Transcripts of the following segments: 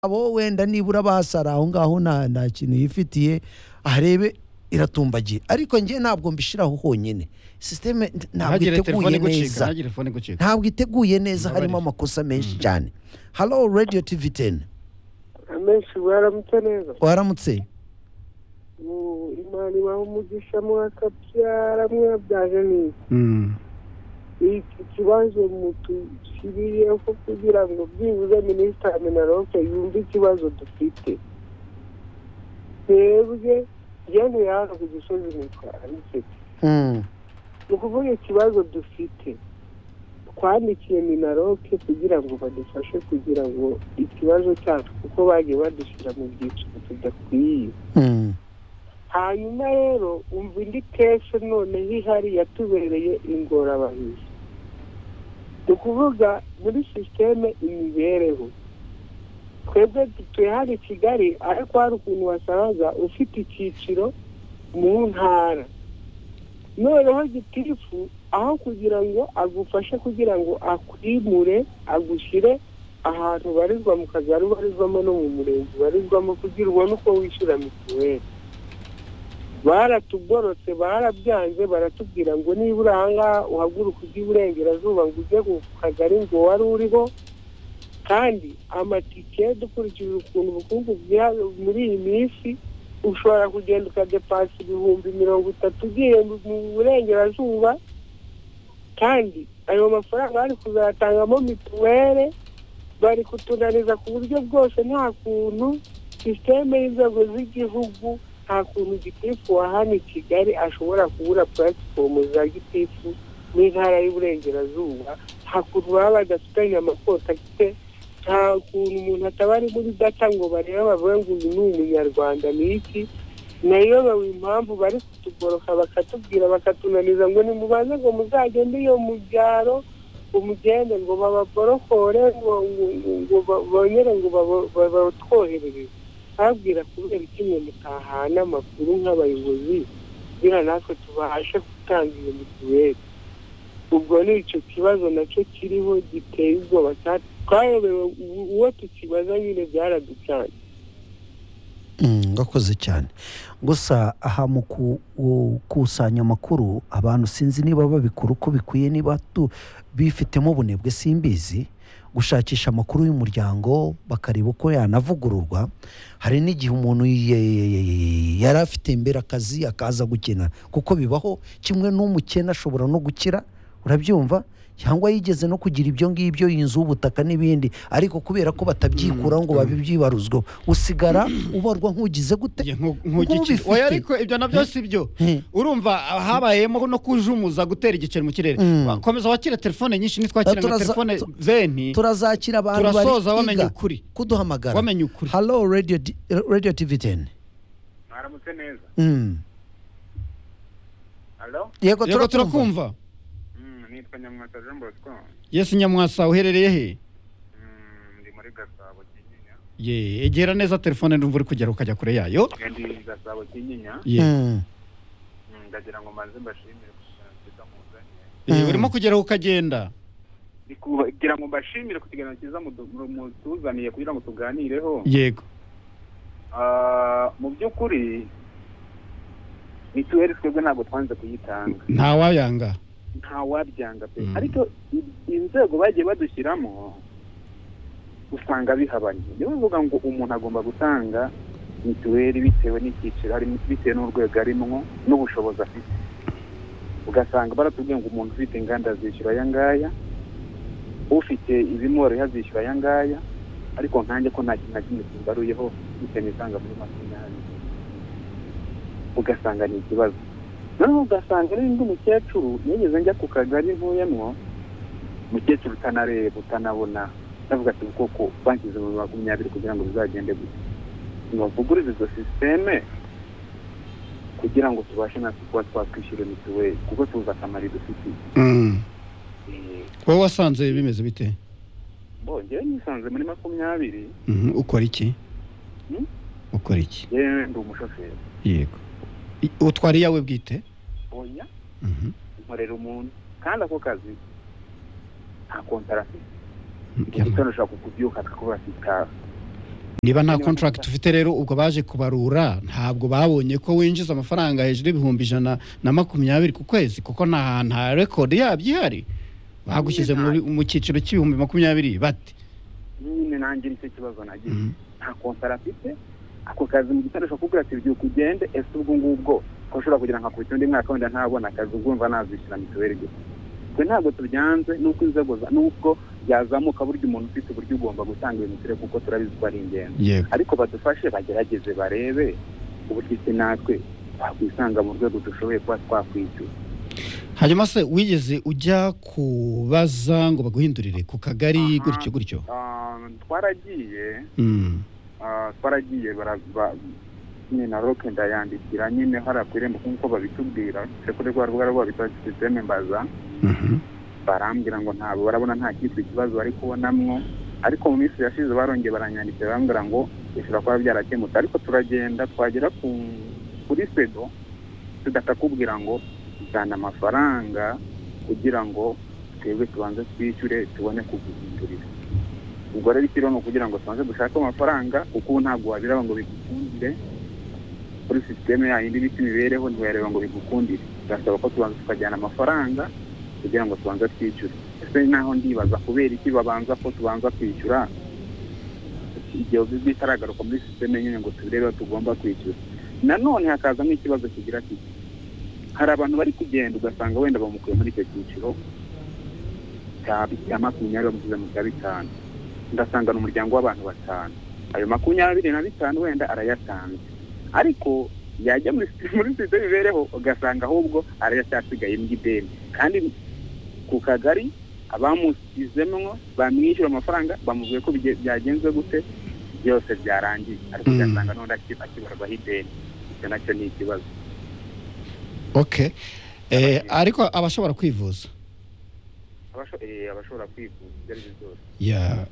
abo wenda nibura basara aho ngaho nta nta kintu yifitiye arebe iratumbagiye ariko njye ntabwo mbishyiraho honyine sisiteme ntabwo ntagire telefone iteguye igucika neza ntagire telefone igucika ntabwo iteguye neza Mbabarira. harimo amakosa menshi cyane halo radiyo tivi teni amenshi mwaramutse neza waramutse Ubu imana ibaha umugisha mwakabyara mwabyaje neza Mm. iki kibazo mutushyiriyeho kugira ngo byibuze minisitiri minaloke yumve ikibazo dufite twebwe njyewe hano ku gisozi nitwara nsetse Mm, ni ukuvuga ikibazo dufite twandikiye minaloke kugira ngo badufashe kugira ngo ikibazo cyacu kuko bagiye badushyira mu byiciro tudakwiye mm, hanyuma rero umva indi kese noneho ihari yatubereye ingorabahizi ni ukuvuga muri sisiteme imibereho twebwe dutuye hano i kigali ariko hari ukuntu wasabaga ufite icyiciro mu ntara noneho gitifu aho kugira ngo agufashe kugira ngo akwimure agushyire ahantu ubarizwa mu kagari ubarizwamo no mu murenge ubarizwamo kugira ubone uko wishyura mituweli baratugorotse barabyanze baratubwira ngo nibura ahangaha uhaguruka ujya iburengerazuba ngo ujye ku kagari ngo wari uriho kandi amatike dukurikije ukuntu ubukungu bwihariye muri iyi minsi ushobora kugenda ukadepasa ibihumbi mirongo itatu ugiye mu burengerazuba kandi ayo mafaranga bari kuzatangamo mituweli bari kutunaniza ku buryo bwose nta kuntu sisiteme y'inzego z'igihugu nta kuntu gitifu wa hano i kigali ashobora kubura puratifomu za gitifu n'intara y'uburengerazuba nta kuntu baba badafitanye amakota afite nta kuntu umuntu ataba ari muri data ngo barebe bavuge ngo uyu ni umunyarwanda ni iki nayo bawe impamvu bari kutugoroka bakatubwira bakatunaniza ngo nimubanze ngo muzagende iyo mu byaro umugende ngo bababorokore ngo ngo- ngo- ngo ba- bongere ngo babo- ba- batwoherereze babwira kubera iki mwe mutahana amakuru nk'abayobozi kugira natwe tubashe gutanga iyo mituweli ubwo ni icyo kibazo nacyo kiriho giteye ubwoba cyane twayobewe ubu- uwo tukibaza nyine byaraducanye mm, ngakoze cyane gusa aha mu gukusanya amakuru abantu sinzi niba babikora uko bikwiye niba tu- bifitemo ubunebwe simbizi gushakisha amakuru y'umuryango bakareba uko yanavugururwa hari n'igihe umuntu ye- ye- ye- ye- yari afite imbere akazi akaza gukina kuko bibaho kimwe n'umukene ashobora no gukira urabyumva cyangwa yigeze no kugira ibyo ngibyo inzu ubutaka n'ibindi ariko kubera ko batabyikuraho ngo babibyibaruzweho usigara ubarwa nk'ugize gute Nge nku- nkugiki- Nk'ubifite. oya ariko ibyo nabyo si byo Hmm. urumva ah, habayemo no kujumuza gutera igiceri mu kirere Mm. Wa- komeza wakire telefone nyinshi Ah, nitwakire nka turaza- telefone tu- zeni turazakira abantu bari turasoza wamenye kwiga ukuri kuduhamagara wamenye ukuri halo radio, D- radio tv 10 mwaramutse neza mm. halo yego yego turakumva turakumva nitwa nyamwasa jean bosco yesu nyamwasa uherereye he ndi muri gasabo kinyinya ye egera neza telefone n'umva uri kugera ukajya kure yayo ndi gasabo kinyinya ye Mm. Mm, ndagira ngo manze mbashimire ku kiganiro cyiza muzanye Eh, Mm. urimo kugera ukagenda Ndi kugira ngo mbashimire ku kiganiro cyiza mudu- mu- mutuzaniye kugira ngo tuganireho yego Ah, mu by'ukuri mituweli twebwe ntabwo twanze kuyitanga ntawayanga ntawabyanga pe Mm. ariko i- inzego bagiye badushyiramo usanga bihabanye niyo bivuga ngo umuntu agomba gutanga mituweli bitewe n'icyiciro harimo bitewe n'urwego arimwo n'ubushobozi afite ugasanga baratubwiye ngo umuntu ufite inganda azishyura aya ngaya ufite ibimworoye azishyura aya ngaya ariko nkanjye ko nta kintu na kimwe kimbaruyeho bitewe n'isanga muri makumyabiri ugasanga ni ikibazo noneho ugasanga n'undi mukecuru nigeze njya ku kagari ntuyemwo umukecuru utanareba utanabona ndavuga ati koko banshyize mu makumyabiri kugira ngo bizagende gute nibavugurize izo sisiteme kugira ngo tubashe natwe kuba twakwishyura mituweli kuko tuzi akamaro dufitiye Eh, wowe wasanze bimeze bite bo njyewe nisanze muri makumyabiri Mhm, ukora iki Hmm? ukora iki yewe ndi umushoferi yego I- utwara iyawe bwite oya Mhm. nkorera umuntu kandi ako kazi nta kontara afite Mm, gusa nushaka kukubyuka twakubaka itaha niba nta contract ufite rero ubwo baje kubarura ntabwo babonye ko winjiza amafaranga hejuru y'ibihumbi ijana na makumyabiri ku kwezi kuko nta hantu ha record yabyo ihari bagushyize muri- mu cyiciro cy'ibihumbi makumyabiri bate nyine nanjye nicyo kibazo nagize Mhm. nta kontara afite ako kazi mu gitondo ushobora kukubwira ati byuka ugende ese ubwo ngubwo ko ashobora kugira ngo akubite undi mwaka wenda ntabona akazi ubwumva nazishyura mituweli gusa twe ntabwo tubyanze n'uko inzego za- n'ubwo byazamuka burya umuntu ufite uburyo ugomba gutanga iyo mituweli kuko turabizi ko ari ingenzi yego ariko badufashe bagerageze barebe uburyo isi natwe twakwisanga mu rwego dushoboye kuba twakwishyura hanyuma se wigeze ujya kubaza ngo baguhindurire ku kagari Aha. gutyo gutyo Ah, twaragiye Mm. Ah, twaragiye barava nyine na roke ndayandikira nyine hariya ku irembo nk'uko babitubwira uretse ko rwa rubuga rwabo bita sisiteme mbaza Mhm. barambwira ngo ntabwo barabona nta cyitwa ikibazo bari kubonamwo ariko mu minsi yashize barongeye baranyandikira barambwira ngo bishobora kuba byarakemutse ariko turagenda twagera ku kuri sedo tudahita kubwira ngo tujyana amafaranga kugira ngo twebwe tubanze twishyure tubone kuguhindurira ubwo rero ikiriho ni ukugira ngo tubanze dushake amafaranga kuko ubu ntabwo wabireba ngo bigukundire kuri sisiteme yayindi bita imibereho ntiwayareba ngo bigukundire birasaba ko tubanza tukajyana amafaranga kugira ngo tubanze twishyure ese naho ndibaza kubera iki babanza ko tubanza kwishyura igihe bitaragaruka muri sisiteme nyine ngo tubirebe ko tugomba kwishyura nanone hakazamo ikibazo kigira kiti hari abantu bari kugenda ugasanga wenda bamukuye muri icyo cyiciro cya cya makumyabiri bamushyize mu cya bitanu ndasanga ni umuryango w'abantu batanu ayo makumyabiri na bitanu wenda arayatanze ariko yajya muri muri sisiteme bibereho ugasanga ahubwo aracyasigaye ideni kandi ku kagari abamushyizemwo bamwishyura amafaranga bamubwiye ko bige- byagenze gute byose byarangiye ariko Mm. ugasanga n'undi aki- akibarwaho ideni icyo nacyo ni ikibazo okay Eh, ariko abashobora kwivuza Abasho- eh, abashobora kwivuza ibyo ari byo byose ya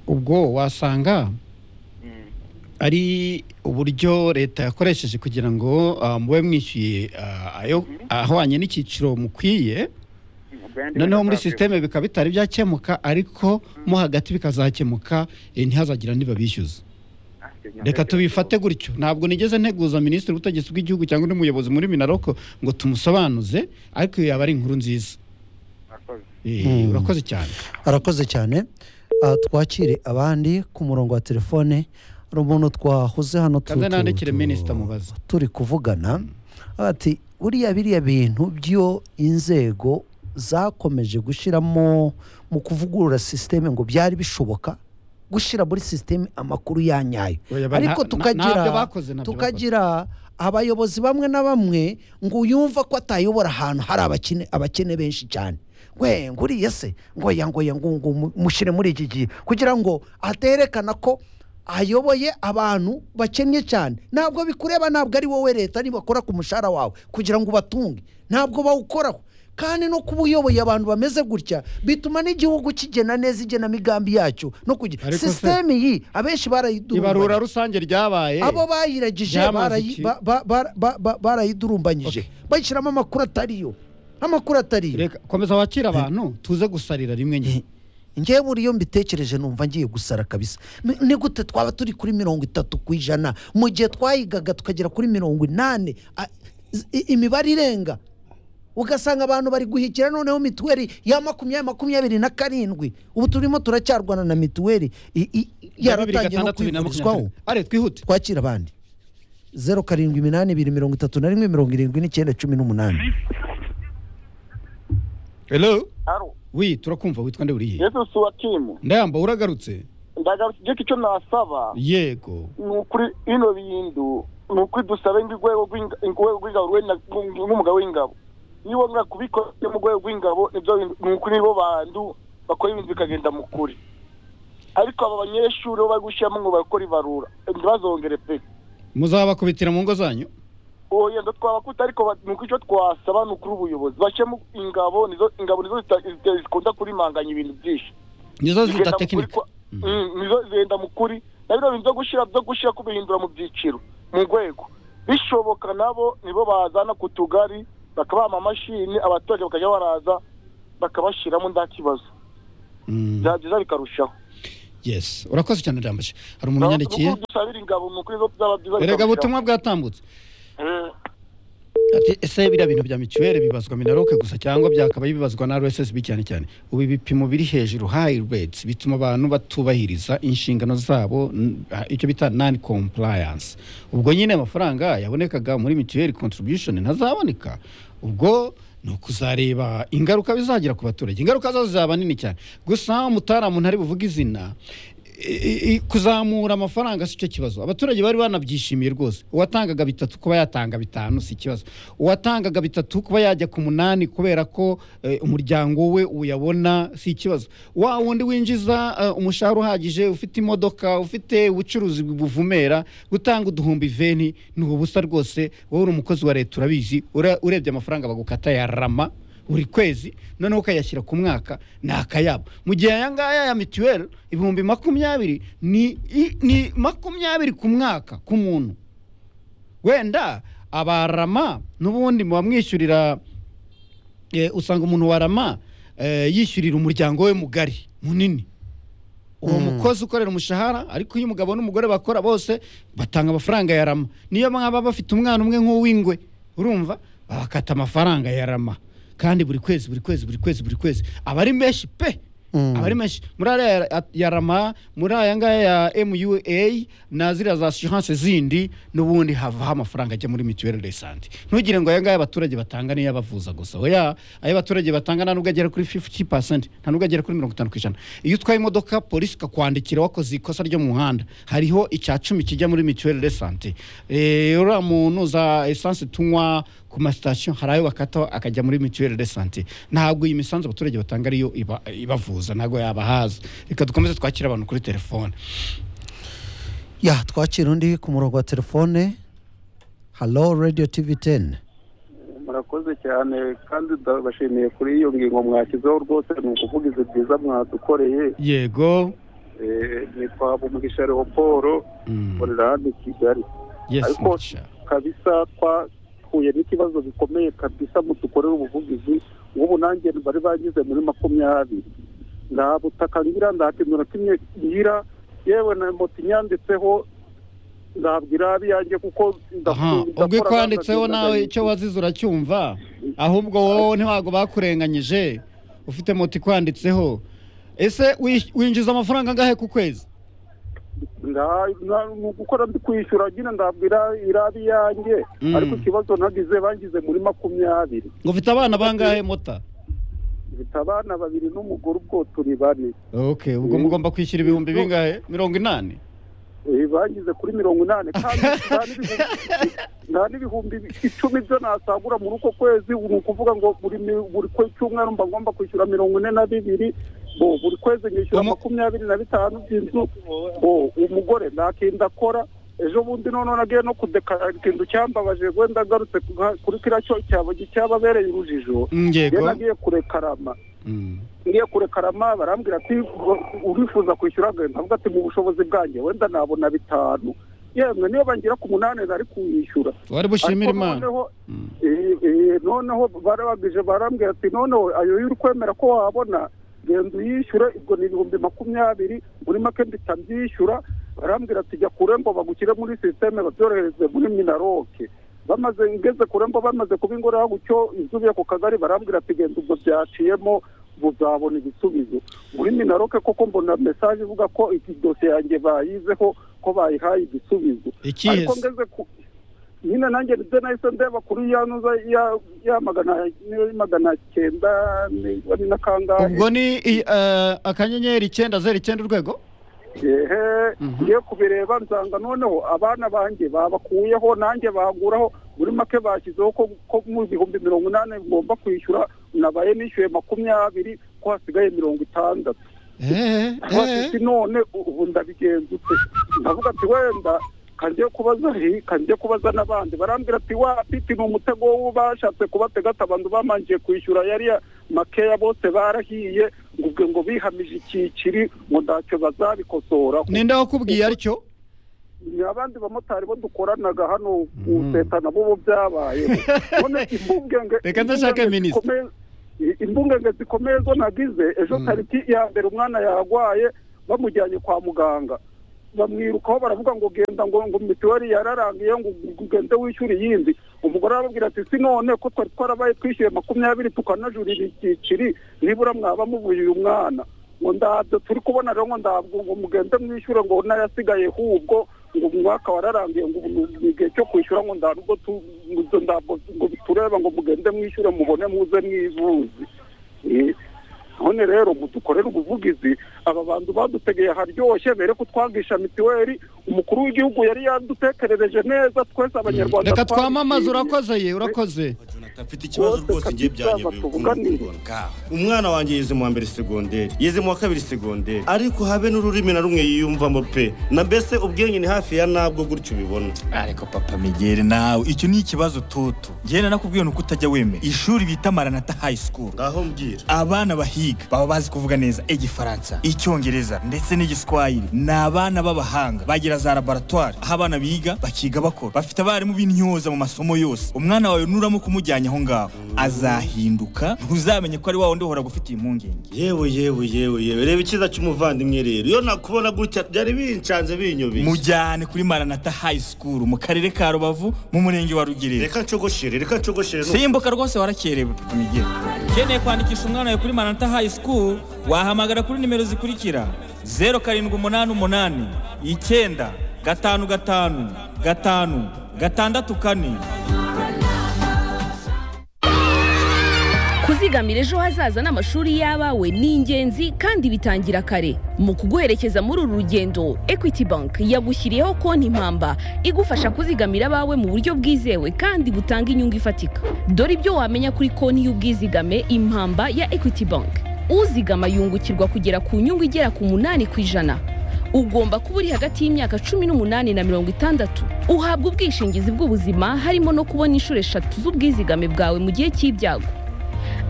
ubwo wasanga Mm. ari uburyo leta yakoresheje kugira ngo ah, mube mwishyuye ah, ayo Mhm. ahwanye n'icyiciro mukwiye Ubwo yandi noneho muri bakababwira- sisiteme bikaba bitari byakemuka ariko mo hagati bikazakemuka eh, ntihazagira ntibabishyuza Ah, icyo nacyo reka kibazo. tubifate gutyo ntabwo nigeze nteguza minisitiri w'ubutegetsi bw'igihugu cyangwa undi muyobozi muri minaroko ngo tumusobanuze ariko iyo yaba ari inkuru nziza Murakoze. Eh, Mm. urakoze cyane arakoze cyane Ah, twakire abandi ku murongo wa telefone hari umuntu twahuze hano tu- Kaze tu- nandikire tu- minisita mubaze. turi kuvugana ati buriya biriya bintu byo inzego zakomeje gushyiramo mu kuvugurura sisiteme ngo byari bishoboka gushyira muri sisiteme amakuru ya nyayo Oya, ba- ariko nta- tukagira ntabyo bakoze, ntabyo tukagira abayobozi bamwe na bamwe ngo uyumva ko atayobora ahantu hari abakene abakene benshi cyane we nguriye se ngoya ngoya ngo ngo mushyire muri iki gihe kugira ngo aterekana ko ayoboye abantu bakennye cyane ntabwo bikureba ntabwo ari wowe leta nibakora ku mushahara wawe kugira ngo ubatunge ntabwo bawukoraho kandi no kuba uyoboye abantu bameze gutya bituma n'igihugu kigena neza igenamigambi yacyo no kugira Ariko se- sisiteme iyi abenshi barayidurumbaye ibarura rusange ryabaye abo bayiragije Byamaze barayi- iki? ba- ba- ba- ba- ba- barayidurumbanyije bayishyiramo amakuru atariyo amakuru atariyo reka komeza wakire abantu tuze gusarira rimwe nyine ngewe buriyo mbitekereje numva ngiye gusara kabisa Ni- ni gute twaba turi kuri mirongo itatu ku ijana mu gihe twayigaga tukagera kuri mirongo inani a- i- imibare irenga ugasanga abantu bari guhikira noneho mituweli ya makumyabiri makumyabiri na karindwi ubu turimo turacyarwana na mituweli i- i- yaratangiye no kwivurizwaho are twihute twakira abandi zeru karindwi iminani ibiri mirongo itatu na rimwe mirongo irindwi n'icyenda cumi n'umunani hello Aro, wi turakumva witwa nde uriye yesu si wa timu ndayamba uragarutse ndagarutse igihe icyo nasaba yego ni ukuri ino bintu ni ukuri dusabe ng'urwego rw'inga- urwego rw'ingabo rwe na- nk'umugabo w'ingabo niba mwaka kubikora mu rwego rw'ingabo nibyo bintu- ni ukuri nibo bantu bakora ibintu bikagenda mu kuri ariko aba banyeshuri bo bari gushyiramo ngo bakore ibarura ntibazongere pe muzabakubitira mu ngo zanyu uwo yenda twabakuta ariko ba- ni ukuri icyo twasaba ni ukuri ubuyobozi bashyiramo ingabo nizo ingabo nizo zita- zita- zikunda kurimanganya ibintu byinshi nizo Zigenda mu kuri zidatekinika kwa- Mm, nizo zenda mu kuri na bino bintu byo gushyira byo gushyira kubihindura mu byiciro mu rwego bishoboka nabo nibo bazana ku tugari bakabaha amamashini abaturage bakajya baraza bakabashyiramo nta kibazo Mm. byagiza bikarushaho yes urakoze cyane ndambaje hari umuntu unyandikiye dusabira ingabo mukuri zo byaba byiza erega bikabukira. ubutumwa bwatambutse Eh, ati ese biriya bintu bya mituweli bibazwa minaroke gusa cyangwa byakaba bibazwa na rssb cyane cyane ubu ibipimo biri hejuru high rates bituma abantu batubahiriza inshingano zabo n- ah, icyo bita non compliance ubwo nyine amafaranga yabonekaga muri mituweli contribution ntazaboneka ubwo ni ukuzareba ingaruka bizagira ku baturage ingaruka zo zizaba nini cyane gusa umutaramu ntari buvuge izina i- i- kuzamura amafaranga si cyo kibazo abaturage bari banabyishimiye rwose uwatangaga bitatu kuba yatanga bitanu si ikibazo uwatangaga bitatu kuba yajya ku munani kubera ko eh, umuryango we uyabona si ikibazo wa wundi winjiza eh, umushahara uhagije ufite imodoka ufite ubucuruzi buvumera gutanga uduhumbi veni ni ubusa rwose wowe uri umukozi wa leta urabizi ura- urebye amafaranga bagukata ya rama buri kwezi noneho ukayashyira ku mwaka ni akayabo mu gihe aya ngaya ya mituweli ibihumbi makumyabiri ni, i- ni makumyabiri ku mwaka ku muntu wenda abarama n'ubundi bamwishyurira eh, usanga umuntu wa rama eh, yishyurira umuryango we mugari munini uwo mukozi ukorera umushahara ariko iyo umugabo n'umugore bakora bose batanga amafaranga ya rama niyo mwaba bafite umwana umwe nk'uw'ingwe urumva babakata amafaranga ya rama kandi buri kwezi buri kwezi buri kwezi buri kwezi aba ari menshi pe Mm. aba ari menshi muri ariya ya- ya rama muri aya ngaya ya mua na ziriya za assurance zindi n'ubundi havaho amafaranga ajya muri mituweli de sante ntugire ngo aya ngaya abaturage batanga niyo abavuza gusa oya ayo abaturage batanga nta nubwo agera kuri 50 pasenti nta nubwo agera kuri mirongo itanu ku ijana iyo utwaye imodoka polisi ikakwandikira wakoze ikosa ryo mu muhanda hariho icya cumi kijya muri mituweli de sante Eh, uriya muntu za esanse tunywa ku masitasiyo hari ayo bakata akajya muri mituweli de sante ntabwo iyi misanzu abaturage batanga ariyo iba- ibavuza ntabwo yabahaza reka dukomeze twakire abantu kuri telefone ya twakira undi ku murongo wa telefone halo radiyo tivi teni murakoze cyane kandi ndabashimiye kuri iyo ngingo mwashyizeho rwose ni ukuvugizi byiza mwadukoreye yego Eh, nitwa umugisha leopold Mm, nkorera hano i kigali yes Ariko- mugisha. kabisa twahuye n'ikibazo gikomeye kabisa mu dukorera ubuvugizi nk'ubu nanjye bari bangize muri makumyabiri nta butaka ngira nta kintu na kimwe ngira yewe na moto inyanditseho nzabwira abiyange kuko aha ubwo ko wanditseho nawe icyo wazize uracyumva ahubwo wowe ntiwago bakurenganyije ufite moto ikwanditseho ese wish- winjiza amafaranga angahe ku kwezi gukora ndi kwishyura nyine ndabwira irabi yanjye Mm. ariko ikibazo nagize bangize muri makumyabiri ngo ufite abana bangahe mota mfite abana babiri n'umugore ubwo turi bane ok ubwo mugomba kwishyura ibihumbi bingahe mirongo inani Eh, bangize kuri mirongo inani kandi nta n'ibihumbi- nta n'ibihumbi icumi byo nasagura muri uko kwezi ni ukuvuga ngo buri mi- buri kwe- cyumweru mba ngomba kwishyura mirongo ine na bibiri bo buri kwezi nyishyura Umu- makumyabiri na bitanu by'inzu bo umugore nta kintu akora ejo bundi noneho nagiye no kudekarara ikintu cyambabaje wenda agarutse kuga- kuri kiriya cyo cyaba cyababereye urujijo njye yego nagiye kurekarama Mm. ngiye kurekarama barambwira ati "Ngo- urifuza kwishyura agahita avuga ati mu bushobozi bwanjye wenda nabona bitanu yemwe niyo bangira ku munani nari kuyishyura wari bushimira Ariko imana noneho- Mm. eh, eh, noneho barabagije barambwira ati noneho ayo uri kwemera ko wabona genda uyishyure ubwo ni ibihumbi makumyabiri muri make mpita mbyishyura barambwira ati jya kure ngo bagushyire muri sisiteme babyohereze muri minaroke bamaze ngeze kure mbo bamaze kubingorera gutyo izubiye ku kagari barambwira ati genda ubwo byaciyemo buzabona igisubizo muri minaroke koko mbona mesaje ivuga ko iki dosiye yanjye bayizeho ko bayihaye igisubizo ariko ikihese ngeze ku nyine nanjye nibyo nahise ndeba kuri ya nuza ya- ya magana niyo magana cyenda ni- ni n'akangahe ubwo ni i- eh, akanyenyeri icyenda zeru icyenda urwego ehe Mhm. ngiye kubireba nsanga noneho abana banjye babakuyeho nanjye baguraho muri make bashyizeho ko ko mu bihumbi mirongo inani ngomba kwishyura nabaye nishyuye makumyabiri ko hasigaye mirongo itandatu Eh, eh. bafite none ubu ndabigenzutse ndavuga ati wenda kangiye kubaza he kangiye kubaza n'abandi barambwira ati wapiti ni umutego wo bashatse kubatega ati abantu bamangiye kwishyura yari ya makeya bose barahiye ngo ubwo ngo bihamije icyiciri ngo ntacyo bazabikosoraho ninde wakubwiye aricyo ni abandi bamotari bo dukoranaga hano ku Mhm. seta nabo bo byabaye none imbungenge Reka ndashaka imbungenge minisita. zikomeye- i- imbungenge zikomeye zo nagize ejo Mhm. tariki ya mbere umwana yarwaye bamujyanye kwa muganga bamwirukaho baravuga ngo genda ngo ngo mituweli yararangiye ngo ugende wishyure iyindi umugore arababwira ati si none ko twari twarabaye twishyuye makumyabiri tukanajurira icyiciri nibura mwaba mubuye uyu mwana ngo ndabyo turi kubona rero ngo ndabwo ngo mugende mwishyure ngo n'ayasigaye hubwo ngo umwaka wararangiye ngo ubu ni igihe cyo kwishyura ngo nta nubwo tu- ngo ndabwo ngo tureba ngo mugende mwishyure mubone muze mwivuze Eh, none rero mudukorere ubuvugizi aba bantu badutegeye haryoshye bere ko twangisha mituweli umukuru w'igihugu yari yadutekerereje neza twese abanyarwanda reka twamamaze twabishimiye. urakoze ye urakoze Jonathan mfite ikibazo Wowe rwose ngiye ufite byanyemeye ikibazo ukuntu ndi tuvuganire. kubibona umwana wanjye yize mu wa mbere segonderi yize mu wa kabiri segonderi ariko habe n'ururimi na rumwe yiyumvamo pe na mbese ubwenge ni hafi ya nabwo gutyo ubibona ariko papa migere nawe icyo ni ikibazo toto njyewe nakubwiye nuko utajya wemera ishuri bita maranata high school ngaho mbwira abana bahiga baba bazi kuvuga neza igifaransa icyongereza ndetse n'igiswahili ni abana b'abahanga bagira za laboratwari aho abana biga bakiga bakora bafite abarimu b'intyoza mu masomo yose umwana wawe nuramo kumujyanye aho ngaho azahinduka ntuzamenye ko ari wa wundi uhora gufitiye impungenge yewe yewe yewe yewe reba icyiza cy'umuvandimwe rero iyo nakubona gutya byari bincanze binyobeye mujyane kuri maranata high school mu karere ka rubavu mu murenge wa rugerero reka nshogoshire reka nshogoshire n'ubu. simbuka rwose warakerewe migere ukeneye kwandikisha umwana wawe kuri maranata high school wahamagara kuri nimero zikurikira zeru karindwi umunani umunani icyenda gatanu gatanu gatanu gatandatu kane kuzigamira ejo hazaza n'amashuri y'abawe ni ingenzi kandi bitangira kare mu kuguherekeza muri uru rugendo equity bank yagushyiriyeho konti impamba igufasha kuzigamira abawe mu buryo bwizewe kandi butanga inyungu ifatika dore ibyo wamenya kuri konti y'ubwizigame impamba ya equity bank uzigama yungukirwa kugera ku nyungu igera ku munani ku ijana ugomba kuba uri hagati y'imyaka cumi n'umunani na mirongo itandatu uhabwa ubwishingizi bw'ubuzima harimo no kubona inshuro eshatu z'ubwizigame bwawe mu gihe cy'ibyago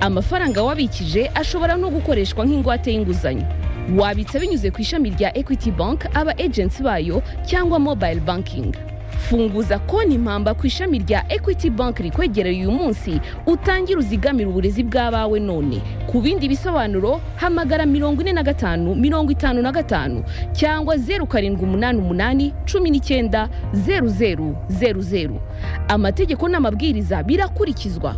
amafaranga wabikije ashobora no gukoreshwa nk'ingwate y'inguzanyo wabitsa binyuze ku ishami rya equity bank aba agency bayo cyangwa mobile banking funguza konti impamba ku ishami rya equity bank rikwegereye uyu munsi utangire uzigamire uburezi bw'abawe none ku bindi bisobanuro hamagara mirongo ine na gatanu mirongo itanu na gatanu cyangwa zeru karindwi umunani umunani cumi n'icyenda zeru zeru zeru zeru amategeko n'amabwiriza birakurikizwa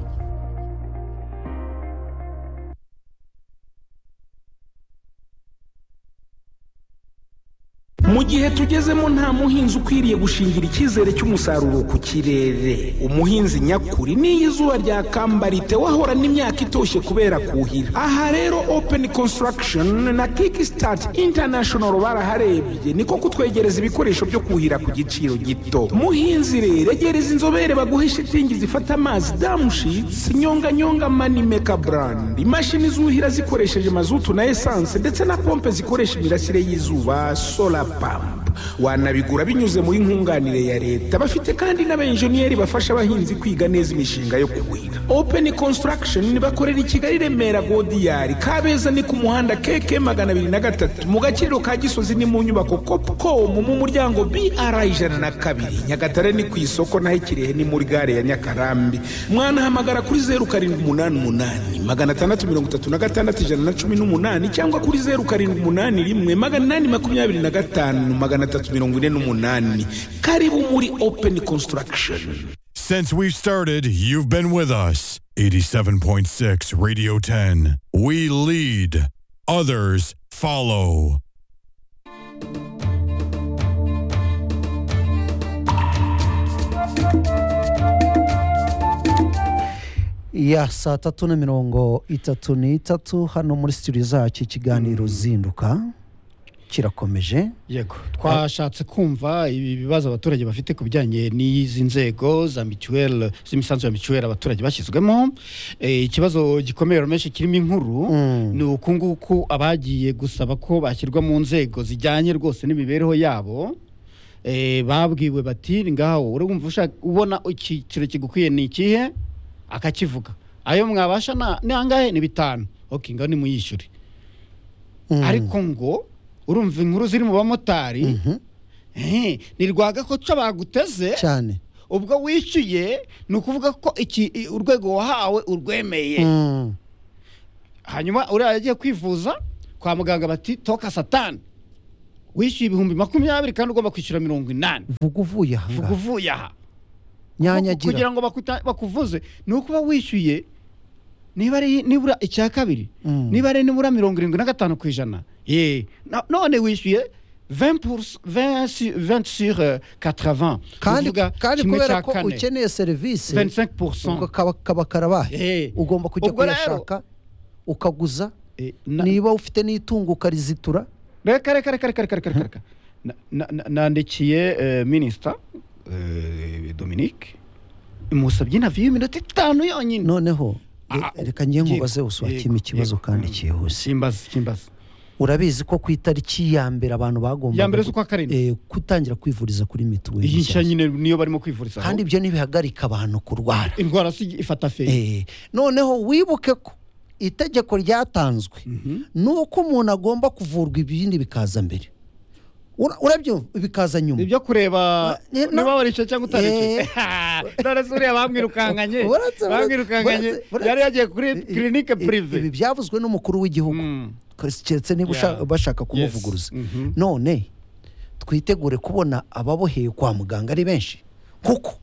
mu gihe tugezemo nta muhinzi ukwiriye gushingira icyizere cy'umusaruro ku kirere umuhinzi nyakuri n'iyo izuba ryakambara wahora n'imyaka itoshye kubera kuhira aha rero open construction na kickstart international baraharebye niko kutwegereza ibikoresho byo kuhira ku giciro gito muhinzi rero egereza inzobere baguhe shitingi zifata amazi damushitsi nyonganyonga manimeka brand imashini zuhira zikoresheje mazutu na esanse ndetse na pompe zikoresha imirasire y'izuba solar pump wanabigura binyuze muri nkunganire ya leta bafite kandi n'abenjeniyeri bafasha abahinzi kwiga neza imishinga yo kuhira open construction bakorera i kigali remera godiyari kabeza ni ku muhanda keke magana abiri na gatatu mu gaciro ka gisozi ni mu nyubako copcom mu muryango br ijana na kabiri nyagatare ni ku isoko naho ikirehe ni muri gare ya nyakarambi mwanahamagara kuri zeru karindwi umunani umunani magana atandatu mirongo itatu na gatandatu ijana na cumi n'umunani cyangwa kuri zeru karindwi umunani rimwe magana inani makumyabiri na gatanu magana atatu mirongo ine n'umunani karibu muri open construction Since we've started, you've been with us. 87.6 Radio 10. We lead, others follow. ya saa tatu na mirongo itatu n'itatu hano muri studio zacu ikiganiro zinduka kirakomeje yego twashatse kumva ibi bibazo abaturage bafite ku bijyanye n'izi nzego za mituweli z'imisanzu ya mituweli abaturage bashyizwemo Eh, ikibazo gikomeye menshi kirimo inkuru ni uku nguku abagiye gusaba ko bashyirwa mu nzego zijyanye rwose n'imibereho yabo Eh, babwiwe bati "Ni ngaho uri wumva ushaka ubona icyiciro kigukwiye ni ikihe akakivuga ayo mwabasha na- ni angahe ni bitanu ok ngaho nimuyishyure Mm. ariko ngo urumva inkuru ziri mu bamotari Eh, ni rwagakoco baguteze cyane ubwo wishyuye ni ukuvuga ko iki i- urwego wahawe urwemeye Mm. hanyuma uriya yagiye kwivuza kwa muganga bati toka satani wishyuye ibihumbi makumyabiri kandi ugomba kwishyura mirongo inani vuga uvuye aha vuga ngaha uvuye aha kugira nyanyagira ngo bakuta- bakuvuze ni ukuba wishyuye niba ari nibura icya kabiri Mm. niba ari nibura mirongo irindwi na gatanu ku ijana ye na- none wishyuye 20 pour- 20 sur- 20 sur eh, 80 kandi Uvuga kandi kimwe kubera cya ko kane. ukeneye serivisi 25%. ubwo kaba kaba karabaye Eh, ugomba kujya ubwo rero, kuyashaka ukaguza eh, na- niba ufite n'itunguka rizitura reka reka reka reka reka reka reka Na- na- na- nandikiye eh, minisita eh, dominique musabye inavi y'iminota itanu yonyine noneho re- Ah, reka njye yego, nkubaze uswakime yego, ikibazo yego. kandi cyihuse simbazi simbazi urabizi ko ku itariki ya mbere abantu bagombaga Ya mbere gu- z'ukwa karindwi. eh, kutangira kwivuriza kuri mituweli iyi nshya nshyashya. nyine niyo barimo kwivurizaho kandi ibyo ntibihagarika abantu kurwara indwara si ifata feri Eh, noneho wibuke ko itegeko ryatanzwe ni uko umuntu agomba kuvurwa ibindi bikaza mbere Ura- urabyumva bikaza nyuma ibyo kureba Eh, no. niba warishe cyangwa Eh. utarishe none se uriya bamwirukankanye Uretse- uretse- bamwirukankanye uretse- uretse- yari yagiye kuri i- i- kirinike i- purive ibi byavuzwe n'umukuru w'igihugu Mm. keretse Yeah. niba ushaka- bashaka Yes. kumuvuguruza Mhm. none twitegure kubona ababoheye kwa muganga ari benshi kuko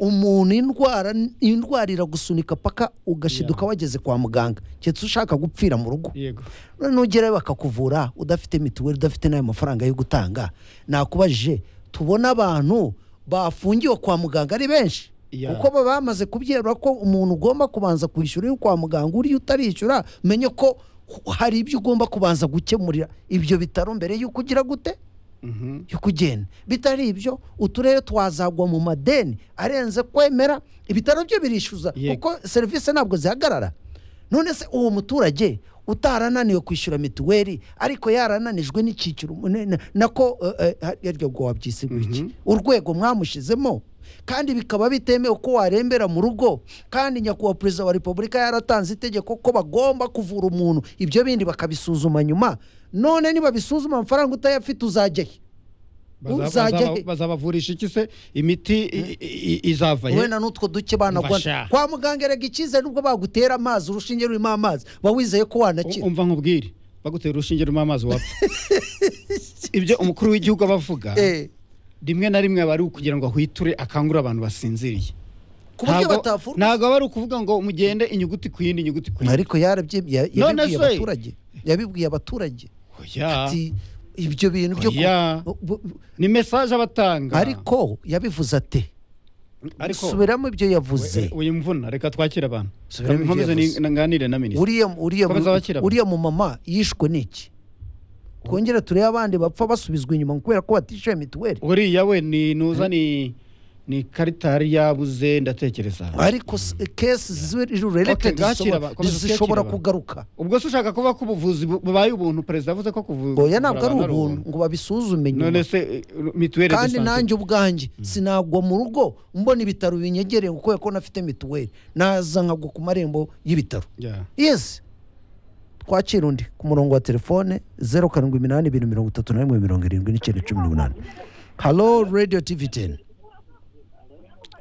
umuntu indwara indwara iragusunika paka ugashiduka wageze kwa muganga keretse ushaka gupfira mu rugo yego none nugerayo bakakuvura udafite mituweli udafite n'ayo mafaranga yo gutanga nakubajije tubona abantu bafungiwe kwa muganga ari benshi Yeah. kuko baba bamaze kubyerura ko umuntu ugomba kubanza kwishyura uri kwa muganga uriya utarishyura menye ko hari ibyo ugomba kubanza gukemurira ibyo bitaro mbere y'uko ugira gute Mhm. yo kugenda bitari ibyo uturere twazagwa mu madeni arenze kwemera ibitaro byo birishyuza Yego. kuko serivisi ntabwo zihagarara none se uwo muturage utarananiwe kwishyura mituweli ariko yarananijwe n'icyiciro ne- ne- nako eh, eh, yaryo ngo wabyise iki urwego mwamushizemo kandi bikaba bitemewe ko warembera mu rugo kandi nyakubahwa perezida wa repubulika yaratanze itegeko ko bagomba kuvura umuntu ibyo bindi bakabisuzuma nyuma none nibabisuzuma amafaranga utayafite uzajyahe Baza- Uzajya bazaba- he? bazabavurisha iki se imiti i- i- i- izava he wenda n'utwo duke banagwa Mfasha. kwa muganga erega icyizere nubwo bagutera amazi urushinge rurimo amazi uba wizeye ko Um- wanakira umva nkubwire bagutera urushinge rurimo amazi wapfa ibyo umukuru w'igihugu aba avuga Eh, rimwe na rimwe aba ari ukugira ngo ahwiture akangure abantu basinziriye ku buryo Ntabwo- batavurwa ntabwo aba ari ukuvuga ngo mugende inyuguti ku yindi inyuguti ku yindi ariko yarabyi- ya- None yabibwiye se- abaturage yabibwiye abaturage Oya, ati ibyo bintu byo ku- Oya. bu- bu- ni mesaje abatanga ariko yabivuze ate ariko subiramo ibyo yavuze uyu mvuna reka twakire abantu Subiramo ibyo nkomeze yavuze. ni- nganire na minisitiri uriya uriya Komeza wakira. uriya mu mama yishwe n'iki twongere turebe abandi bapfa basubizwa inyuma kubera ko batishyuye mituweli uriya we ni nuza ni ni karita yari yabuze ndatekereza ariko s- kesi Okay, related bakira zishobora- ba- komeza ukiyakira zishobora ba. kugaruka ubwo se ushaka kuvuga ko ubuvuzi bu- bubaye ubuntu perezida yavuze ko kuvura oya ntabwo ari abantu ubuntu ngo babisuzume none nyuma se eh, mituweli de kandi sante nanjye ubwanjye sinagwa mu rugo mbona ibitaro binyegereye ngo kubera ko nafite mituweli naza nkagwa ku marembo y'ibitaro Yeah. yesi twakira undi ku murongo wa telefone zeru karindwi iminani ibintu mirongo itatu na rimwe mirongo irindwi n'icyenda cumi n'umunani halo radiyo tivi teni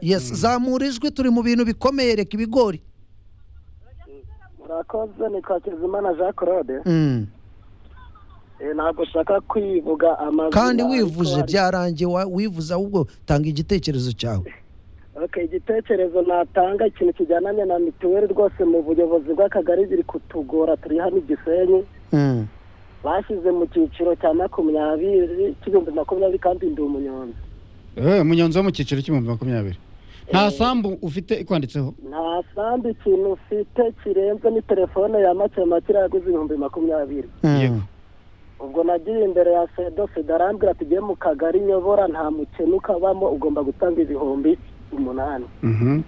yesi zamura ijwi turi mu bintu bikomeye reka ibigori murakoze ni twakizimana jean claude Mm. Eh, ntabwo ushaka kwivuga amazina kandi ariko wivuje hari- byarangiye wa- wivuze ahubwo tanga igitekerezo cyawe Okay, igitekerezo natanga ikintu kijyananye na mituweli rwose mu buyobozi bw'akagari biri kutugora turi hano i gisenyi Mm. bashyize mu cyiciro cya makumyabiri cy'ibihumbi makumyabiri kandi ndi umunyonzi Eh, umunyonzi wo mu cyiciro cy'ibihumbi makumyabiri nta sambu ufite ikwanditseho nta sambi ikintu ufite kirenze ni telefone ya make make yaguze ibihumbi makumyabiri Mm. Yego. ubwo nagiye imbere ya sedo sedo arambwira ati ugiye mu kagari nyobora nta mukene ukabamo ugomba gutanga ibihumbi umunani Mhm.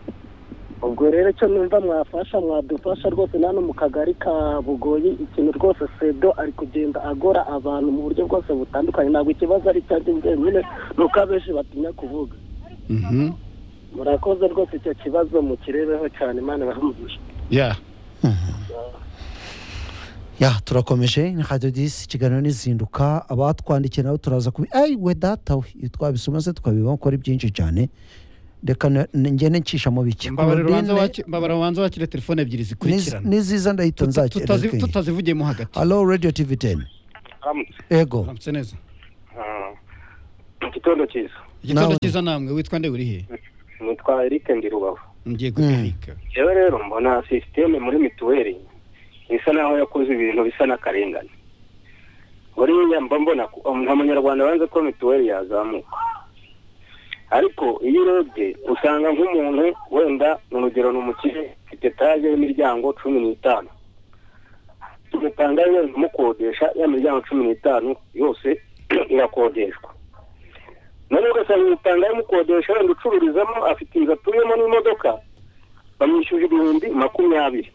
ubwo rero icyo numva mwafasha mwadufasha rwose na hano mu kagari ka bugoyi ikintu rwose sedo ari kugenda agora abantu mu buryo bwose butandukanye ntabwo ikibazo ari cyanjye njyenyine ni uko abenshi batinya kuvuga Mhm. murakoze rwose icyo kibazo mukirebeho cyane imana ibahamugisha Yeah. ya turakomeje ni radiyo disi ikiganiro n'izinduka abatwandikiye nabo turaza kubi ayi we data we ibi twabisoma se twabibamo ko ari byinshi cyane reka na- na- ngende nshishamo bike Mbabarira ubanza Claudine, waki- mbabarira ubanza wakire telefone ebyiri niz- zikurikirana n'iziza ndahita Tutazi- nzakira tutazivugiyemo hagati halo radiyo tivi teni Aramutse. ego Aramutse neza Ah, igitondo cyiza igitondo cyiza namwe witwa nde urihe nitwa Eric ndi rubavu ngiye kubereka rero rero mbona sisiteme muri mituweli isa naho yakoze ibintu bisa n'akarengane buriya mba mbona ko- nka munyarwanda banze ko mituweli yazamuka ariko iyo urebye usanga nk'umuntu wenda ni urugero ni umukire afite etaje y'imiryango cumi n'itanu tugatanga wenda umukodesha ya miryango cumi n'itanu yose irakodeshwa noneho ugasanga imitanga y'umukodesha wenda ucururizamo afite inzu atuyemo n'imodoka bamwishyuza ibihumbi makumyabiri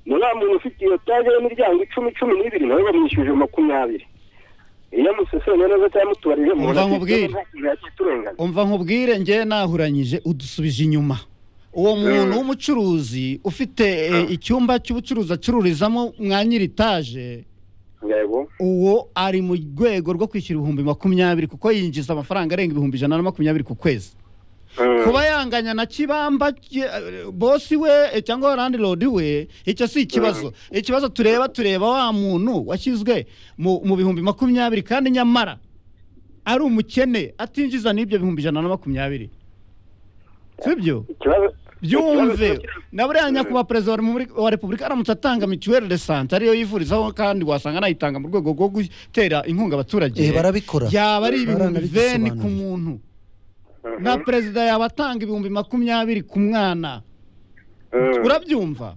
na wa muntu ufite iyo taje y'imiryango icumi cumi n'ibiri nawe bamwishyuje makumyabiri iyo museseye neza cyangwa mutubarije Umva mubona nkubwire. turengana umva nkubwire njye nahuranyije udusubije inyuma uwo muntu w'umucuruzi ufite eh, icyumba cy'ubucuruzi acururizamo mwa nyiri etaje yego uwo ari mu rwego rwo kwishyura ibihumbi makumyabiri kuko yinjiza amafaranga arenga ibihumbi ijana na makumyabiri ku kwezi kuba yanganya na kibamba ki- eh, bosi we eh, cyangwa landlord we icyo si ikibazo ikibazo tureba tureba wa muntu washyizwe mu mu bihumbi makumyabiri kandi nyamara ari umukene atinjiza n'ibyo bihumbi ijana na makumyabiri sibyo byumve na buriya nyakubahwa perezida wa Repubulika- wa repubulika aramutse atanga mituweli de sante ariyo yivurizaho kandi wasanga anayitanga mu rwego rwo gutera inkunga abaturage Eh, barabikora. yaba ari ibihumbi veni ku Baranabidusobanurira. muntu na perezida yaba atanga ibihumbi makumyabiri ku mwana urabyumva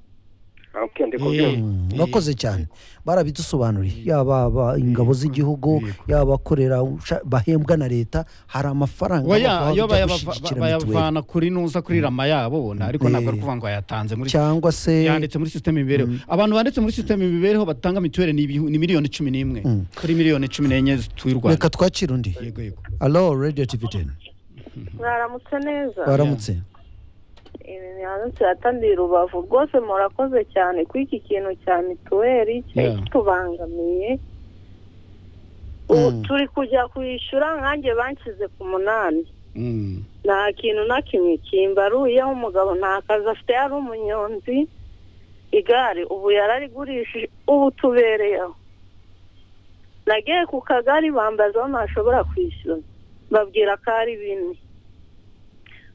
okay ndi Eh, bakoze cyane barabidusobanuriye yaba aba- ingabo z'igihugu yaba abakorera usha- bahembwa na leta hari amafaranga oya bava yo bajya bayava- gushyigikira mituweli. bayavana kuri nuza kuri rama yabo bona ariko ntabwo ari Eh. kuvuga ngo yatanze muri cyangwa se yanditse muri sisiteme y'imibereho abantu banditse muri sisiteme y'imibereho batanga mituweli ni ibihu- ni miliyoni cumi n'imwe kuri miliyoni cumi n'enye zituye u rwanda reka twakira undi yego yego alo radiyo tivi teni mwaramutse neza baramutse ibi hanze hatandiye rubavu rwose murakoze cyane kuri iki kintu cya mituweli cyari Yeah. kitubangamiye ubu turi kujya kwishyura nkanjye banshyize ku munani nta kintu na kimwe kimbaruyeho umugabo nta kazi afite yari umunyonzi igare ubu yararigurishije ubu tubereyeho nagiye ku kagari bambaza aho ntashobora kwishyura babwira ko ari bine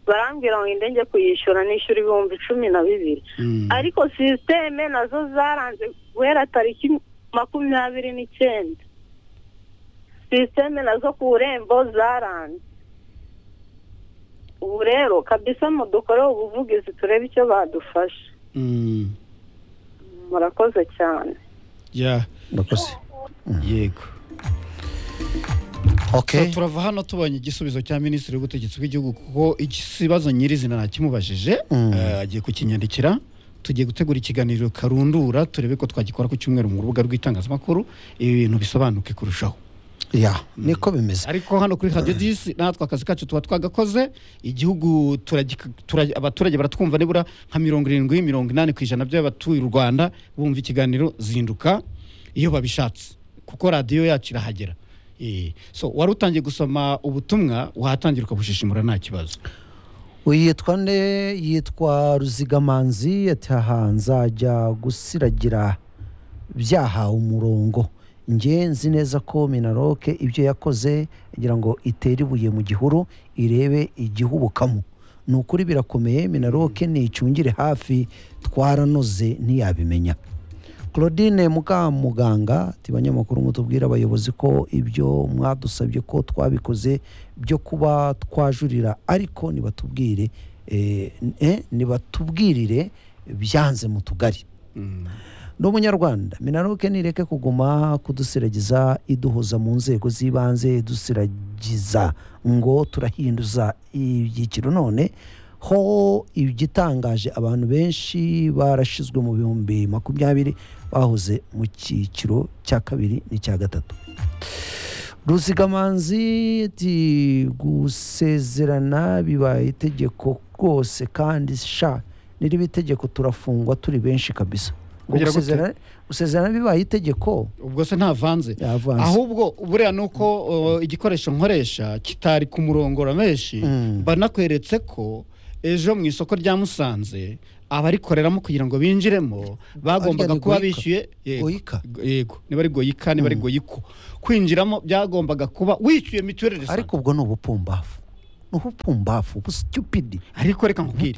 barambwira ngo ngende njye kuyishyura nishyura ibihumbi cumi na bibiri ariko sisiteme nazo zaranze guhera tariki makumyabiri n'icyenda sisiteme nazo ku irembo zaranze ubu rero kabisa mudukoreho ubuvugizi turebe icyo badufasha murakoze cyane ya murakoze yego Okay. So, turava hano tubonye igisubizo cya minisitiri w'ubutegetsi bw'igihugu kuko ikibazo nyirizina ntakimubajije Mm. Eh, agiye kukinyandikira tugiye gutegura ikiganiro karundura turebe ko twagikora ku cyumweru mu rubuga rw'itangazamakuru ibi bintu bisobanuke kurushaho ya niko bimeze ariko hano kuri radiyo disi natwe akazi kacu tuba twagakoze igihugu turagika- turag- abaturage baratwumva nibura nka mirongo irindwi mirongo inani ku ijana by'abatuye u rwanda bumva ikiganiro zinduka iyo babishatse kuko radiyo yacu irahagera Eh, so wari utangiye gusoma ubutumwa wahatangira ukabushishimura nta kibazo yitwa nde yitwa ruzigamanzi ataha nzajya gusiragira byahawe umurongo njye nzi neza ko minaroke ibyo yakoze agira ngo itere ibuye mu gihuru irebe igihubukamo ni ukuri birakomeye minaroke nicungire hafi twaranoze ntiyabimenya claudine mukamuganga ati banyamakuru mutubwire abayobozi ko ibyo mwadusabye ko twabikoze byo kuba twajurira ariko nibatubwire eh, eh, nibatubwirire byanze mu tugari ni umunyarwanda minaroke nireke kuguma kudusiragiza iduhuza mu nzego z'ibanze dusiragiza ngo turahinduza ibyiciro none ho igitangaje abantu benshi barashyizwe mu bihumbi makumyabiri bahoze mu cyiciro cya kabiri n'icya gatatu ruzigamanzi ati gusezerana bibaye itegeko rwose kandi sha n'iriba itegeko turafungwa turi benshi kabisa ngo Kugira gute? gusezerana- gusezerana bibaye itegeko ubwo se ntavanze ahubwo buriya ni uko uh, igikoresho nkoresha kitari ku murongora menshi banakweretse ko ejo mu isoko rya musanze abarikoreramo kugira ngo binjiremo bagombaga ni kuba Goyika? bishyuye yego Goyika? yego niba ari goyika niba ari goyiko kwinjiramo byagombaga kuba wishyuye mituweli de ariko ubwo ni ubupumbafu ni ubupumbafu busitupidi ariko reka nkubwire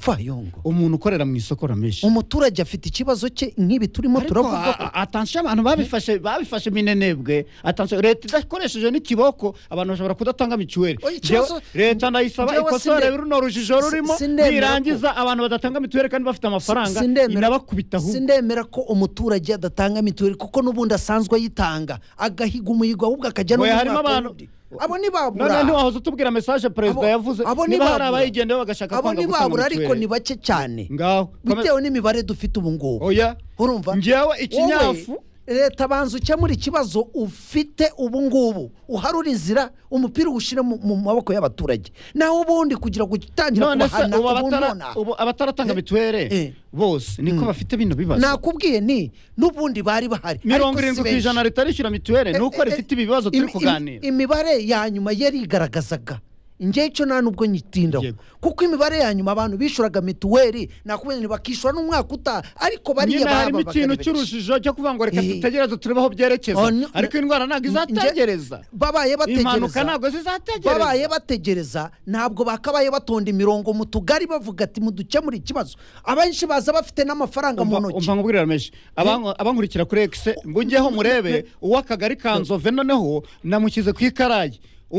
umuntu ukorera mu isoko ramenshi umuturage afite ikibazo cye nk'ibi turimo turavuga ko atansiyo abantu babifashe babifashe minenebwe atansiyo leta idakoresheje n'ikiboko abantu bashobora kudatanga mituweli Oya, ikibazo- Jewe- leta ndayisaba Jewe ikosore sinde- runo rujijo rurimo si- sindemera ko- nirangiza abantu badatanga mituweli kandi bafite amafaranga inabakubita ahubwo sindemera ko umuturage adatanga mituweli kuko n'ubundi asanzwe ayitanga agahiga umuhigo ahubwo akajya no Oya, mu harimo mwaka abantu- wundi. abo ntibabura noneho ntiwahoze utubwira mesaje perezida Abo- yavuze abo niba hari ntibabura. abayigendaho bagashaka abo kwanga gutanga ntibabura ariko mituweli. ni bake cyane ngaho bitewe n'imibare dufite ubu ngubu oya urumva Njyewe ikinyafu- Wowe, leta banza ukemura ikibazo ufite ubu ngubu uharure inzira umupira uwushyire mu mu maboko y'abaturage nawe ubundi kugira ngo utangira none se kubahana ubu ubunona abatara- ubu abataratanga mituweli bose niko bafite bino bibazo nakubwiye nti n'ubundi bari bahari mirongo ariko si irindwi ku benshi. ijana ritarishyura mituweli ni uko rifite ibibazo turi Im- im- kuganira imibare ya nyuma yari igaragazaga njyewe icyo nta n'ubwo nyitindaho kuko imibare ya nyuma abantu bishuraga mituweli nakubonye bakishyura n'umwaka utaha ariko bariya nyine harimo baba ikintu bakabireka. cy'urujijo cyo kuvuga ngo reka Eh. dutegereze turebe aho byerekeza Oh, ni- ariko indwara ntabwo izategereza babaye bategereza impanuka ntabwo zizategereza babaye bategereza ntabwo bakabaye batonda imirongo mu tugari bavuga ati mudukemure ikibazo abenshi baza bafite n'amafaranga mu ntoki umva nkubwirira menshi Abank- abankurikira kuri egise mujyeho murebe uw'akagari ka nzove noneho namushyize ku ikarayi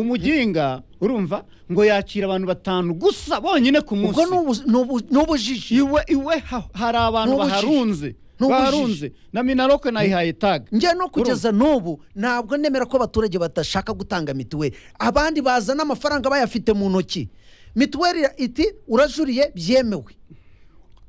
umuginga urumva ngo yakira abantu batanu gusa bonyine ku munsi ni ubujiji iwe iwe ha- hari abantu Ni ubujiji. baharunze Ni ubujiji. baharunze na minaroke nayihaye taga njye no kugeza n'ubu ntabwo nemera ko abaturage badashaka gutanga mituweli abandi bazana amafaranga bayafite mu ntoki mituweli iti urajuriye byemewe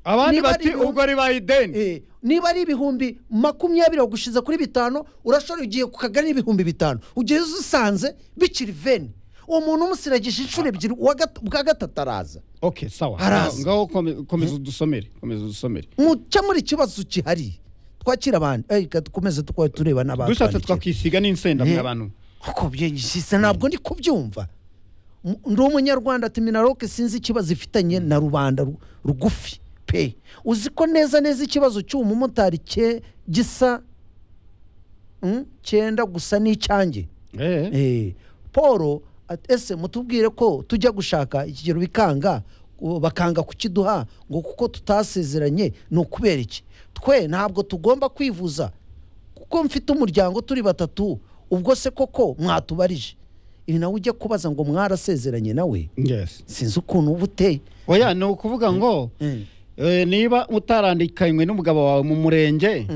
abandi Niba ari bati ibihumbi- ubwo ribaye ideni Eh, niba ari ibihumbi makumyabiri wagushize kuri bitanu urashobora ugiye ku kagari ibihumbi bitanu ugeze usanze bikiri veni uwo muntu umusiragije inshuro ebyiri uwa gat- ubwa gatatu araza ok sawa Arazi. ngaho kome- komeza udusomere komeza udusomere mukemura ikibazo kihari twakira abandi Eh, reka dukomeze tukaba tureba n'abandi dushatse twakisiga n'insenda mwe Eh. abantu kuko byishyize ntabwo ndi kubyumva M- ndi umunyarwanda ati minaroke sinzi ikibazo ifitanye na rubanda ru- rugufi pe uzi ko neza neza ikibazo cy'uwo mumotari cye gisa mm, cyenda gusa n'icyange Eh, paul ati, ese mutubwire ko tujya gushaka ikigero bikanga u- bakanga kukiduha ngo kuko tutasezeranye ni ukubera iki twe ntabwo tugomba kwivuza kuko mfite umuryango turi batatu ubwo se koko mwatubarije ibi nawe ujya kubaza ngo mwarasezeranye nawe sinzi ukuntu uba uteye oya ni ukuvuga ngo eh, niba utarandikanywe n'umugabo wawe mu murenge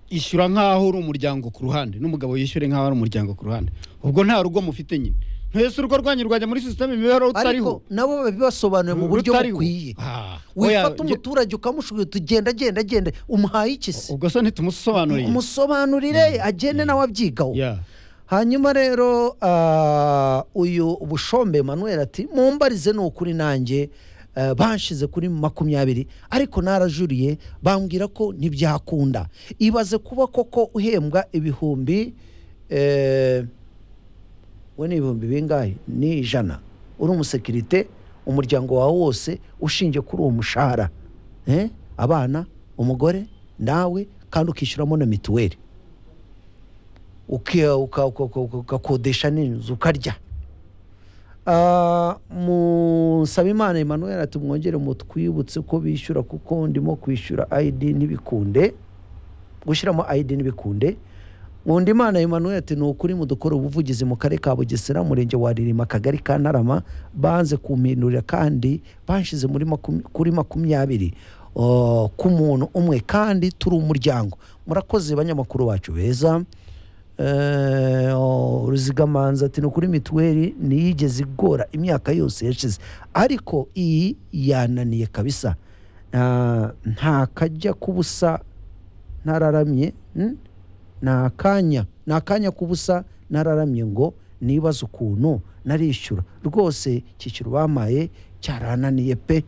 ishyura nk'aho uri umuryango ku ruhande n'umugabo yishyure nk'aho ari umuryango ku ruhande ubwo nta rugo mufite nyine ntese urugo rwanyu rwajya muri sisiteme imibereho ariko utariho nabo babibasobanuye mu buryo Rutariho. bukwiye Ah, oya, wifata umuturage ukamushukurira tugenda agenda agenda umuhaye iki se ubwo se ntitumusobanuriye umusobanurire agende nawe abyigaho hanyuma rero ah, uyu ubushombe manuel ati mumbarize ni ukuri nanjye eh, banshize kuri makumyabiri ariko narajuriye bambwira ko ntibyakunda ibaze kuba koko uhembwa ibihumbi eh, we ni ibihumbi bingahe ni ijana uri umusekirite umuryango wawe wose ushingiye kuri uwo mushahara Eh, abana umugore nawe kandi ukishyuramo na mituweli uki- uka- uka- uka- ugakodesha n'inzu ukarya Ah, musabimana emmanuel ati mwongere mutwibutse ko bishyura kuko ndimo kwishyura id ntibikunde gushyiramo id ntibikunde nkundimana emmanuel ati ni ukuri mudukora ubuvugizi mu karere ka bugesera umurenge wa ririma akagari ka ntarama banze kumpindurira kandi banshyize muri makum- kuri makumyabiri oh, ku muntu umwe kandi turi umuryango murakoze banyamakuru bacu beza Eh, oh, ruzigamanza ati ni ukuri mituweli niyigeze igora imyaka yose yashize ariko iyi yananiye kabisa Ah, nta kajya k'ubusa ntararamye mm? ni akanya ni akanya k'ubusa nararamye ngo nibaze ukuntu narishyura rwose kiciro bampaye cyarananiye pe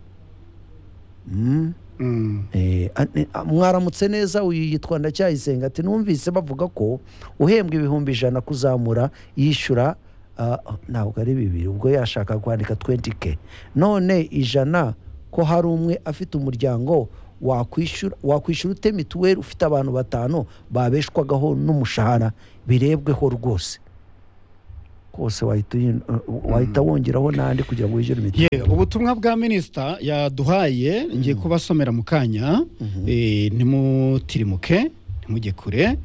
Mm. Eh, a- ne- a- mwaramutse neza uyu yitwa ndacyayisenga ati numvise bavuga ko uhembwa ibihumbi ijana kuzamura yishyura ah, ntabwo ari bibiri ubwo yashaka kwandika 20k none ijana ko hari umwe afite umuryango wakwishyura wakwishyura ute mituweli ufite abantu batanu babeshwagaho n'umushahara birebweho rwose kose wahita uyi- wahita wongeraho n'andi kugira ngo wishyure mituweli Ye, ubutumwa bwa minisita yaduhaye ngiye kubasomera mu kanya eh, ntimutirimuke ntimujye kure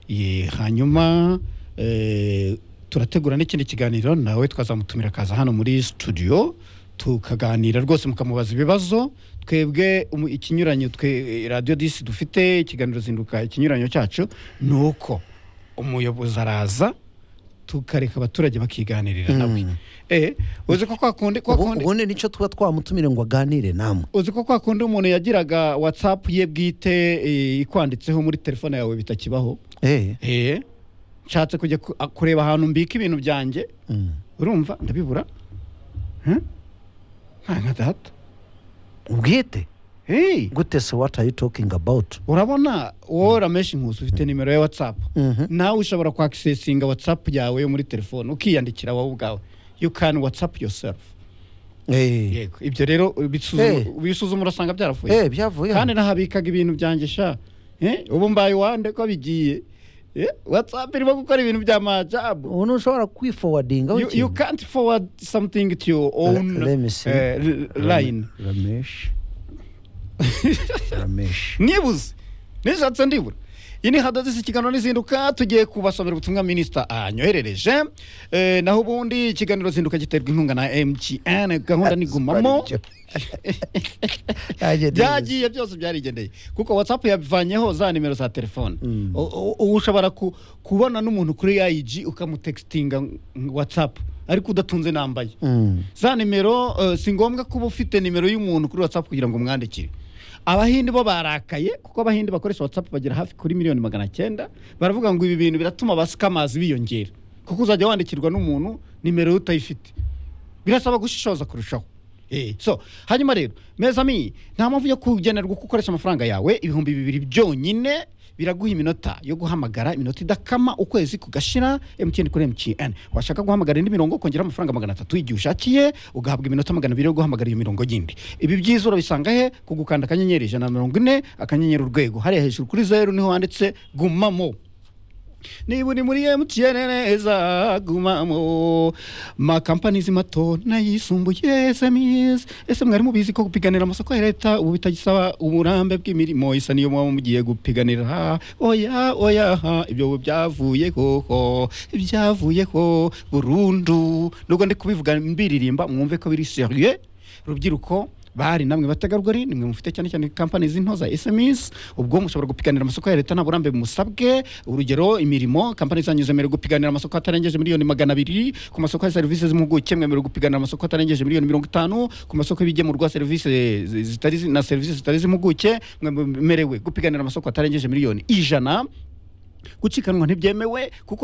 Ye, hanyuma eh, turategura n'ikindi kiganiro nawe twazamutumira akaza hano muri studio tukaganira rwose mukamubaza ibibazo twebwe umu- ikinyuranyo twe radiyo disi dufite ikiganiro zinduka ikinyuranyo cyacu ni uko umuyobozi araza tukareka abaturage bakiganirira nawe Eh, uzi ko kwa kundi kwa kundi ubundi nicyo tuba twamutumire ngo aganire namwe uzi ko kwa kundi umuntu yagiraga watsapu ye bwite eh, ikwanditseho muri telefone yawe bitakibaho Eh, nshatse kujya ku- a- kureba ahantu mbika ibintu byanjye urumva ndabibura Hmm? nta nka data ubwite gute so what are you talking about urabona wowe urameshi inkusi ufite nimero ya watsapu nawe ushobora kwakisesinga watsapu yawe yo muri telefone ukiyandikira wowe ubwawe you can watsapu yourself yego ibyo rero ubisuzuma- Eh. ubisuzuma urasanga byaravuye Eh, byavuye. kandi nahabikaga ibintu byanjye sha Eh, ubu mbaye wande ko bigiye Eh, whatsapp irimo gukora ibintu bya majabu ubu ntushobora kwifowadingaho You- you can't forward something to your own Let me see. eh, l- line ramesh nibuze nishatse ndibura iyi ni hadadisi ikiganiro n'izinduka tugiye kubasomera ubutumwa minisita anyoherereje Eh, naho ubundi ikiganiro zinduka giterwa inkunga na mtn gahunda ni gumamo byagiye byose byarigendeye kuko watsapu yabivanyeho za nimero za telefone U- u- ubu ushobora ku- kubona n'umuntu kuri ayiji ukamutextinga watsapu ariko udatunze nambaye za nimero eh, si ngombwa kuba ufite nimero y'umuntu kuri watsapu kugira ngo umwandikire abahindi bo barakaye kuko abahindi bakoresha watsapu bagera hafi kuri miliyoni magana cyenda baravuga ngo ibi bintu biratuma abasikamazi biyongera kuko uzajya wandikirwa n'umuntu nimero ye utayifite birasaba gushishoza kurushaho Eh, so hanyuma rero mezami nta mpamvu yo kugenerwa uko ukoresha amafaranga yawe ibihumbi bibiri byonyine biraguha iminota yo guhamagara iminota idakama ukwezi kugashira mtn kuri mtn washaka guhamagara indi mirongo ukongeraho amafaranga magana atatu igihe ushakiye ugahabwa iminota magana abiri yo guhamagara iyo mirongo yindi ibi byiza urabisanga he ku gukanda akanyenyeri ijana na mirongo ine akanyenyeri urwego hariya hejuru kuri zeru niho wanditse gumamo niba uri muri mtn neza gumamo makampanizi mato n'ayisumbuye sms ese mwari mubizi ko gupiganira amasoko ya leta ubu bitagisaba uburambe bw'imirimo isa niyo muba mugiye gupiganira oya oya ha, ibyo ubu byavuye koko byavuyeho burundu nubwo ndi kubivuga mbiririmba mwumve ko biri seriye rubyiruko bari namwe bategarugori nimwe mufite cyane cyane kampani z'into za sms ubwo mushobora gupiganira amasoko ya leta nta burambe musabwe urugero imirimo kampani zanyu zemerewe gupiganira amasoko atarengeje miliyoni magana abiri ku masoko ya serivisi z'impuguke mwemerewe gupiganira amasoko atarengeje miliyoni mirongo itanu ku masoko y'ibigemurwa serivisi zi- zitari zi- na serivisi zitari z'impuguke mwemerewe gupiganira amasoko atarengeje miliyoni ijana gucikanwa ntibyemewe kuko